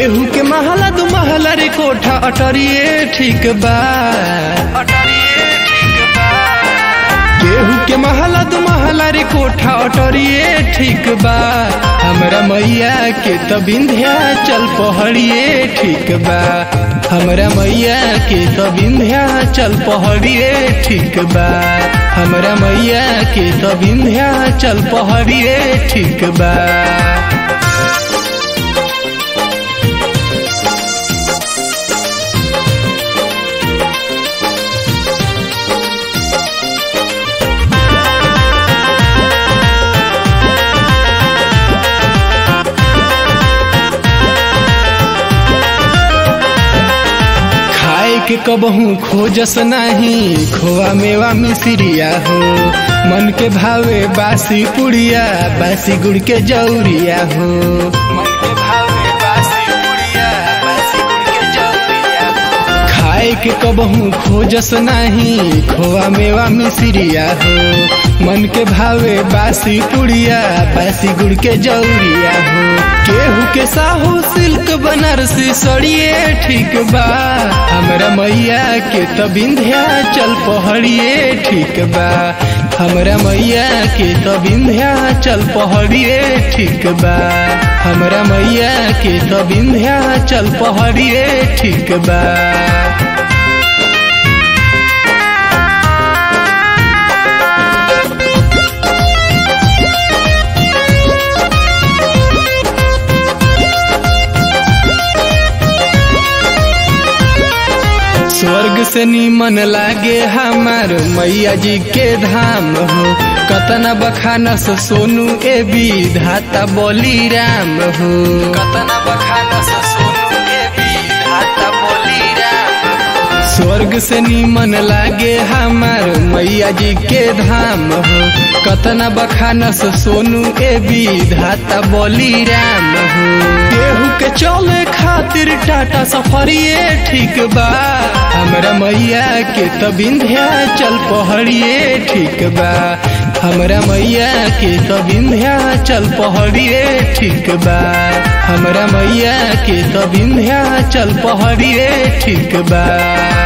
केहू के महला दू महला रे कोठा अटरिए ठीक बा अटरिए ठीक बा केहू के महला दू महला रे कोठा अटरिए ठीक बा हमरा मैया के त बिंध्या चल पहड़िए ठीक बा हमरा मैया के त बिंध्या चल पहड़िए ठीक बा हमरा मैया के त बिंध्या चल पहड़िए ठीक बा खाए के कबहू खोजस नाही खोआ मेवा मिसरिया हो मन के भावे बासी पुड़िया बासी गुड़ के जौरिया हो मन के भावे बासी पुड़िया बासी गुड़ के जौरिया हो खाए के कबहू खोजस नाही खोआ मेवा मिसरिया हो मन के भावे बासी पुड़िया बासी गुड़ के जौरिया हो केहू के साहू सिल्क बनारसी सड़िए ठीक बा हमरा मैया के त बिंध्या चल पहड़िए ठीक बा हमरा मैया के त बिंध्या चल पहड़िए ठीक बा हमरा मैया के त बिंध्या चल पहड़िए ठीक बा स्वर्ग से नीमन लागे हमार मैया जी के धाम हो कतना बखानस सोनू ए विधाता बोली राम हो कतना बखानस सोनू ए विधाता बोली राम स्वर्ग से नीमन लागे हमार मैया जी के धाम हो कतना बखानस सोनू ए विधाता बोली राम हो केहू के चले खातिर टाटा सफरिए ठीक बा हमरा मैया के त बिंध्या चल पहड़िए ठीक बा हमरा मैया के त बिंध्या चल पहड़िए ठीक बा हमरा मैया के त बिंध्या चल पहड़िए ठीक बा